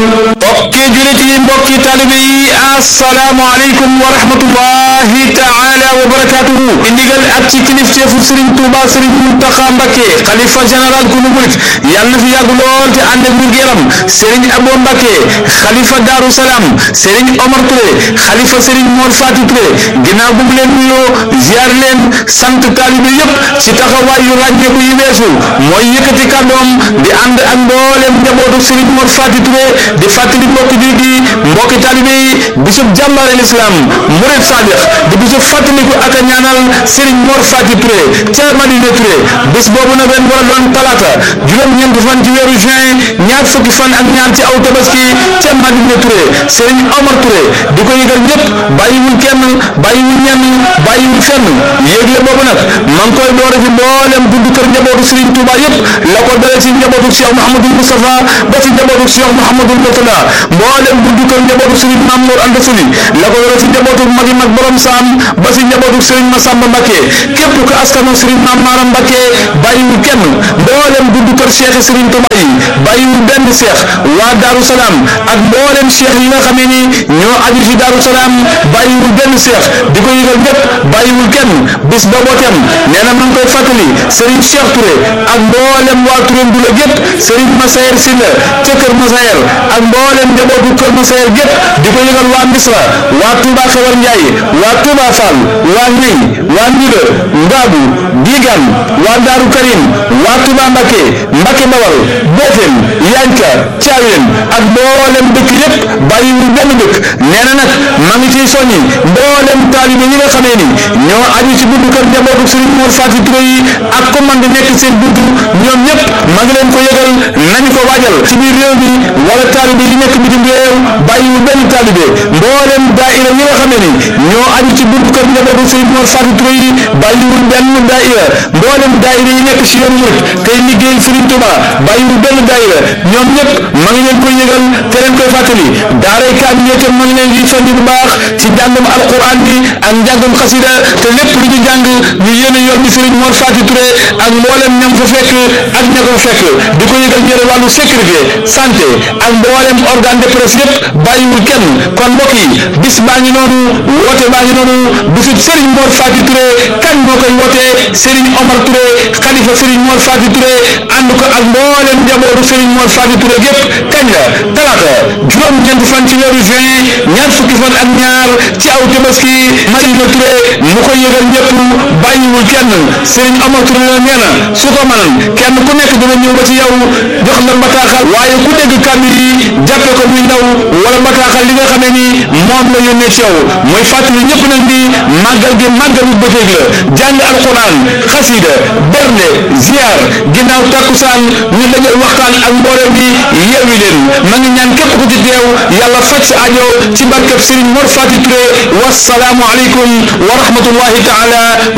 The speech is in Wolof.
mbokki julit yi mbokki talibe yi asalaamaaleykum wa rahmatullahi taala wa barakatuhu i ndigal ak ci kilifteefu Serigne Touba Serigne Mountakha Mbacké xalifa général ku nu murit yàlla na fi yàgg lool te ànd ak wér gu yaram Serigne Abo Mbacké xalifa Darou Salam Serigne Omar Touré xalifa Serigne Mor Fati Touré ginnaaw bu mu leen nuyoo ziar leen sant talibe yépp ci taxawaay yu ràññeeku yi weesu mooy yëkkati kàddoom di ànd ak mboolem njabootu Serigne Mor Fati Touré di fàttali mbokki jullit yi mbokki talibe yi bisub jàmbaare l'islam murid sadiq di bisub fàttaliku ak a ñaanal Serigne Mor Fati Touré ca Madina Touré bis boobu nag ren war a doon talaata juróom-ñeent fan ci weeru juin ñaar fukki fan ak ñaar ci aw tabaski ca Madina Touré Serigne Omar Touré di ko yëgal ñëpp bàyyiwul kenn bàyyiwul ñenn bàyyiwul fenn yéegle boobu nag ma ngi koy doore fi mboolem buntu kër njabootu Serigne Touba yëpp la ko dale ci njabootu Cheikh Mouhamadou Moustapha ba ci njabootu Cheikh Mouhamadou Mourtada mboolem buntu kër njabootu Serigne Mamour Anta Sali la ko dale ci njabootu magi mag borom saam ba ci njabootu Serigne Massamba Mbacké képp ku askanu Serigne Mame Maram Mbacké bàyyiwul kenn mboolem buntu kër Cheikh Serigne Touba yi bàyyiwul benn Cheikh waa Darou Salam ak mboolem Cheikh yi nga xamee ni ñoo aju ci Darou Salam bàyyiwul benn Cheikh di ko yëgal ñëpp bàyyiwul kenn bis booboo tem nee na ma ngi koy fàttali Serigne Cheikh Touré ak mboolem waa Touré Ndula gépp Serigne Massayer Sylla ca Kër Massayer ak mboolem njabootu Kër Massayer gépp di ko yëgal waa Misra waa Touba Xewar Njaay waa Touba Fall waa Ñey waa Ndiga Ngaabu Digan waa Daaru Karim waa Touba Mbacké Mbacké Bawal Boofel Yanka Caaween ak mboolem dëkk yépp bàyyiwul benn dëkk nee na nag ma ngi ciy soññi mboolem taalibe yi nga xamee ni ñoo aju ci buntu kër njabootu Serigne Mor Fati Touré yi ak commande nekk seen buntu ñoom ñëpp ma ngi leen ko yëgal nañu ko waajal ci biir réew mi wala taalibe yi nekk bitim réew bàyyiwul benn taalibe mboolem daaira yi nga xamee ni ñoo aju ci buntu kër njabootu Serigne Mor Fati Touré yi bàyyiwul benn daaira mboolem daaira yi nekk ci yoon murit tey liggéeyal Serigne Touba bàyyiwul benn daaira ñoom ñëpp ma ngi leen koy yëgal te leen koy fàttali daaray kaam ñeetam ma ngi leen di soññ bu baax ci njàngum alquran bi ak njàngum xasida te lépp lu ñu jàng ñu yéene yor bi Serigne Mor Fati Touré ak mboolem ñam fa fekk ak ña ko fekk di ko yëgal ñëre wàllu sécurité santé ak mboolem organe de presse yëpp bàyyiwul kenn kon mbokk yi bis baa ngi noonu woote baa ngi noonu bisub Serigne Mor Fati Touré kan moo koy woote Serigne Omar Touré xalifa Serigne Mor Fati Touré ànd ko ak mboolem njabootu Serigne Mor Fati Touré gépp kañ la talaata juróom-ñeent fan ci weeru juin ñaar fukki fan ak ñaar ci aw tabaski Madina Touré mu koy yëgal ñëpp bàyyiwul kenn Serigne Omar Touré la nee na su ko mënoon kenn ku nekk dina ñëw ba ci yow jox la bataaxal waaye ku dégg kàddu yi jàppe ko muy ndaw wala bataaxal li nga xamee ni moom la yónnee ci yow mooy fàttali ñëpp nag ni màggal gi màggalu bëccëg la jàng alquran xasida bernde ziar ginnaaw takkusaan ñu daje waxtaan ak mboolem bi yeewi leen ma ngi ñaan képp ku ci teew yàlla faj sa aajo ci barkeb Serigne Mor Fati Touré wasalaamu aleykum wa rahmatullahi taala